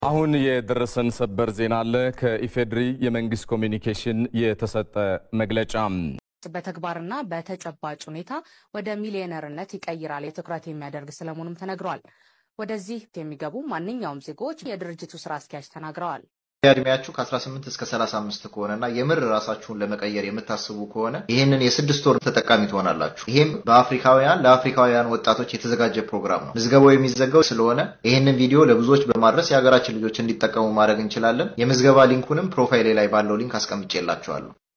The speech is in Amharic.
አሁን የደረሰን ሰበር ዜና አለ። ከኢፌድሪ የመንግስት ኮሚኒኬሽን የተሰጠ መግለጫ በተግባርና በተጨባጭ ሁኔታ ወደ ሚሊዮነርነት ይቀይራል የትኩረት የሚያደርግ ስለመሆኑም ተነግሯል። ወደዚህ የሚገቡ ማንኛውም ዜጎች የድርጅቱ ስራ አስኪያጅ ተናግረዋል። እድሜያችሁ ከ18 እስከ 35 ከሆነና የምር ራሳችሁን ለመቀየር የምታስቡ ከሆነ ይህንን የስድስት ወር ተጠቃሚ ትሆናላችሁ። ይህም በአፍሪካውያን ለአፍሪካውያን ወጣቶች የተዘጋጀ ፕሮግራም ነው። ምዝገባው የሚዘጋው ስለሆነ ይህንን ቪዲዮ ለብዙዎች በማድረስ የሀገራችን ልጆች እንዲጠቀሙ ማድረግ እንችላለን። የምዝገባ ሊንኩንም ፕሮፋይሌ ላይ ባለው ሊንክ አስቀምጬላችኋለሁ።